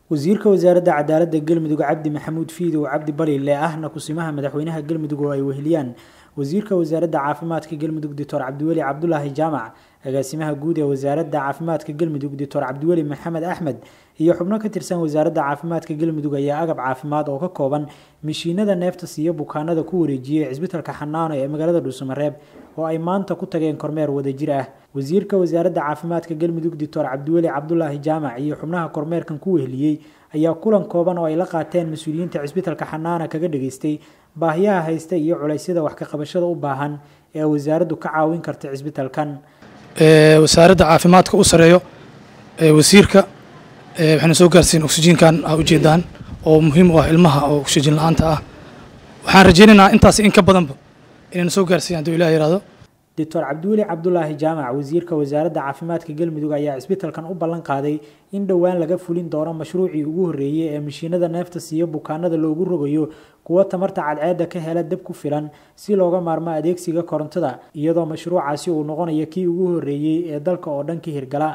wasiirka wasaaradda cadaaladda galmudug cabdi maxamuud fiidow cabdi balile ahna kusimaha madaxweynaha galmudug oo ay weheliyaan wasiirka wasaaradda caafimaadka galmudug doctor cabdiweli cabdulaahi jaamac agaasimaha guud ee wasaaradda caafimaadka galmudug doctor cabdiweli maxamed axmed iyo xubno ka tirsan wasaaradda caafimaadka galmudug ayaa agab caafimaad oo ka kooban mishiinada neefta siiya bukaanada ku wareejiyey cisbitalka xanaano ee magaalada dhuusamareeb oo ay maanta ku tageen kormeer wadajir ah wasiirka wasaaradda caafimaadka galmudug doctor cabdiweli cabdulaahi jaamac iyo xubnaha kormeerkan ku weheliyey ayaa kulan kooban oo ay la qaateen mas-uuliyiinta cisbitalka xanaana kaga dhageystay baahiyaha haysta iyo culeysyada wax ka qabashada u baahan ee wasaaraddu ka caawin karta cisbitalkan wasaaradda caafimaadka u sareeyo wasiirka waxayna soo gaarsiin oksijiinkan a ujeedaan oo muhiim u ah ilmaha oo oksijiin la-aanta ah waxaan rajaynaynaa intaas in ka badanba inayna soo gaarsiiyan hadduu ilah yihahdo doctor cabdiweli cabdulaahi jaamac wasiirka wasaaradda caafimaadka galmudug ayaa cisbitalkan u ballan qaaday in dhowaan laga fulin doono mashruucii ugu horreeyey ee mashiinada neefta siiya bukaanada loogu rogayo kuwa tamarta cadceedda ka hela dab ku filan si looga maarmo adeegsiga korontada iyadoo mashruucaasi uu noqonayo kii ugu horreeyey ee dalka oo dhan ka hirgala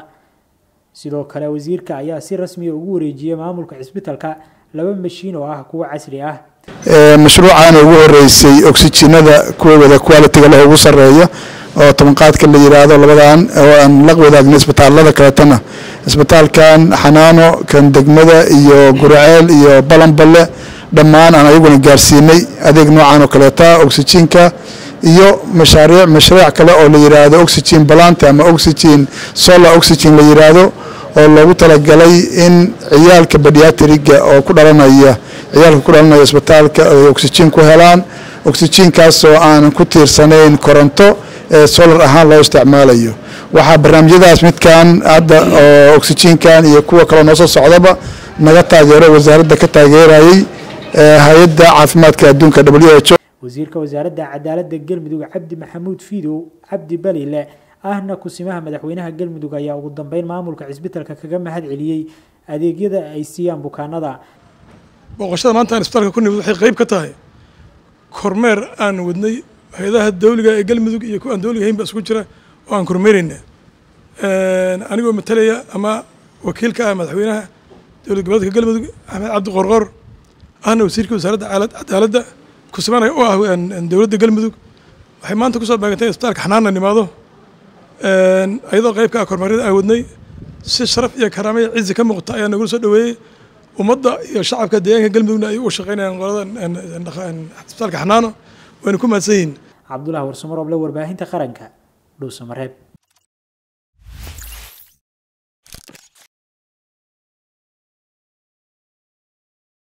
sidoo kale wasiirka ayaa si rasmiya ugu wareejiyey maamulka cisbitalka laba mashiin oo ah kuwa casri ah mashruucaana ugu horeysay oxijinada kuwawada qualitiga leh ugu sareeya oo tobanqaadka la yiraahdo labadan oo aan la wadaagna isbitaalada kaleetana isbitaalkan xanaano kan degmada iyo guraceel iyo balanballe dhammaan aan ayaguna gaarsiinay adeeg noocan oo kaleeta oxijinka iyo mashaariic mashruuc kale oo la yiraahdo oxygen balanta ama oxygen solar oxygen la yiraahdo oo loogu talagalay in ciyaalka badiatriga oo ku dhalanaya ciyaalka ku dhalanaya isbitaalka ay oxygen ku helaan oxygenkaasoo aan ku tiirsanayn koronto ee solar ahaan loo isticmaalayo waxaa barnaamijyadaas midkan hadda oo oxygenkan iyo kuwa kaloo noo soo socdaba naga taageero wasaaradda ka taageerayay hay-adda caafimaadka adduunka w h o wasiirka wasaaradda cadaaladda galmudug cabdi maxamuud fiidow cabdi balile ahna kusimaha madaxweynaha galmudug ayaa ugu dambeyn maamulka cisbitalka kaga mahad celiyey adeegyada ay siiyaan bukaanada booqashada maanta aan isbitaalka ku nimid waxay qayb ka tahay kormeer aan wadnay hay-adaha dawliga ee galmudug iyo kuwa aan dawliga hayn ba isku jira oo aan kormeerayna anigoo matalaya ama wakiilka ah madaxweynaha dowlad goboleedka galmudug axmed cabdi qorqor ahna wasiirka wasaaradda cadaaladda kusimanaya u ah dowladda galmudug waxay maanta kusoo baagantay isbitaalka xanaanna nimaado ayadoo qaybka ah kormeeryada aan wadnay si sharaf iyo karaamaya cizi ka muuqata ayaa nagula soo dhaweeyey ummadda iyo shacabka deegaanka galmudugna ay uga shaqeynayaan qolada isbitaalka xanaano wayna ku mahadsan yihiin cabdulahi warsumaroble warbaahinta qaranka dhuusamareeb